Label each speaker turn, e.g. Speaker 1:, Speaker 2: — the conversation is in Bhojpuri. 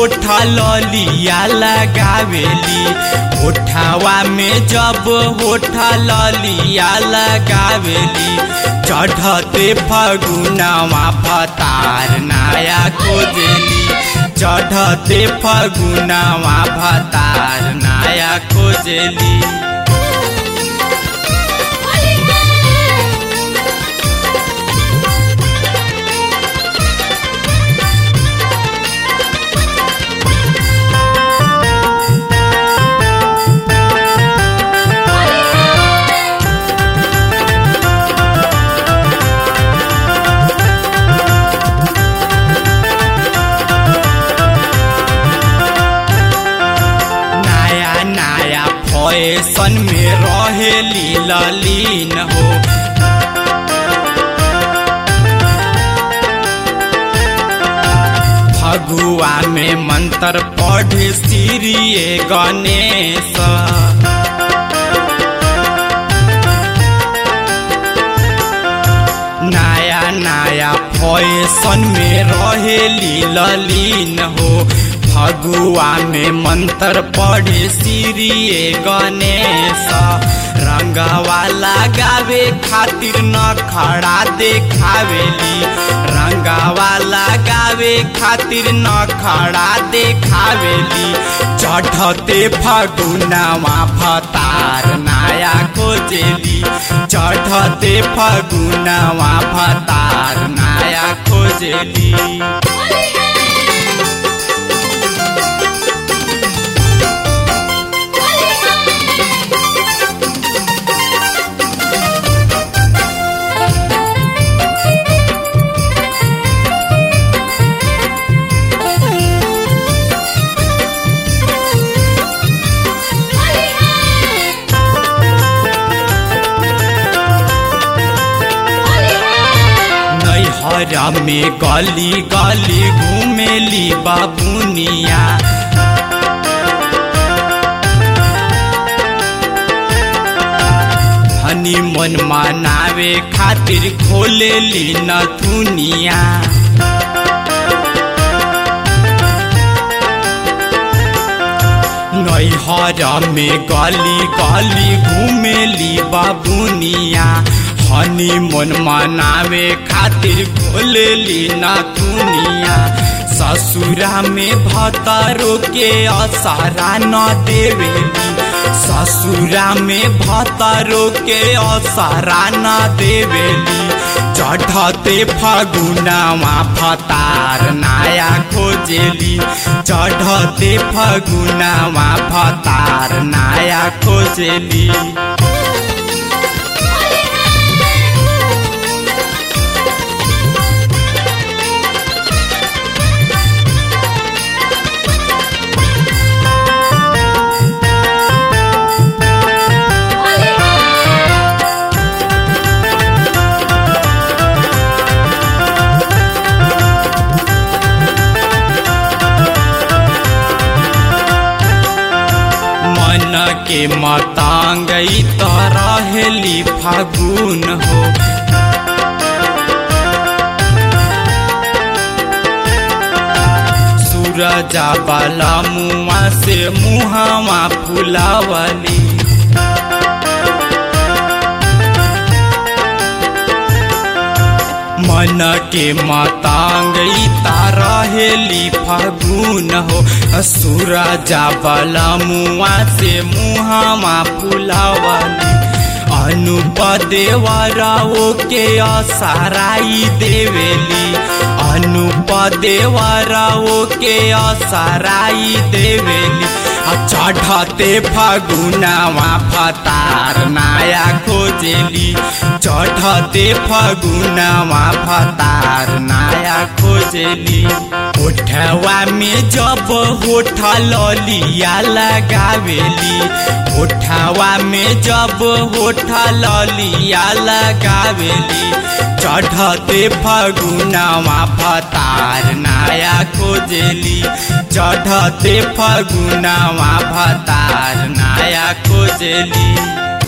Speaker 1: होठा ललिया लगावेली होठावा में जब होठा ललिया लगावेली चढ़ते फगुनावा भतार नाया खोजेली चढ़ते फगुनावा भतार नाया खोजेली नया नया फैशन में रहेली ललीन हो फगुआ में मंत्र पढ़े श्री गणेश नया नया फैशन में रहेली ललीन हो फगुआ में मंत्र पढ़े श्री गणेश रंगवा लगावे खातिर न खड़ा देखावेली रंगवा लगावे खातिर न खड़ा देखावेली चढ़ते फगुनावा भतार नाया खोजेली चढ़ते फगुनावा भतार नाया खोजेली नैहरा में गली गली घूमेली बाबुनिया हनी मन मनावे खातिर खोलेली नथुनिया नैहर में गली गली घूमेली बाबुनिया हनी मन मनावे खातिर खोलेली नथुनिया ससुरा में भतरो के असरा न देवेली ससुरा में भतरो के असरा न देवेली चढ़ते फगुनावा भतार नाया खोजेली चढ़ते फगुनावा भतार नाया खोजेली मन के मतांगई तो रहेली फागुन हो सूरजा बाला मुआ से मुहावा फुलावली मन के मातांगई तारा हेली फागुन हो सूरजा बला मुआ से मुहावा फुलावली अनुपदेवराओ के असराई देवेली अनुपदेवराओ के असराई देवेली आ चढ़ते फगुनावा फतार नाया खोजेली चढ़ते फगुनावा फतार नाया खोजेली होठवा में जब होठ ललिया लगावेली होठवा में जब होठ ललिया लगावेली चढ़ते फगुनावा फतार नाया खोजेली चढ़ते फगुनावा भतार नाया खोजेली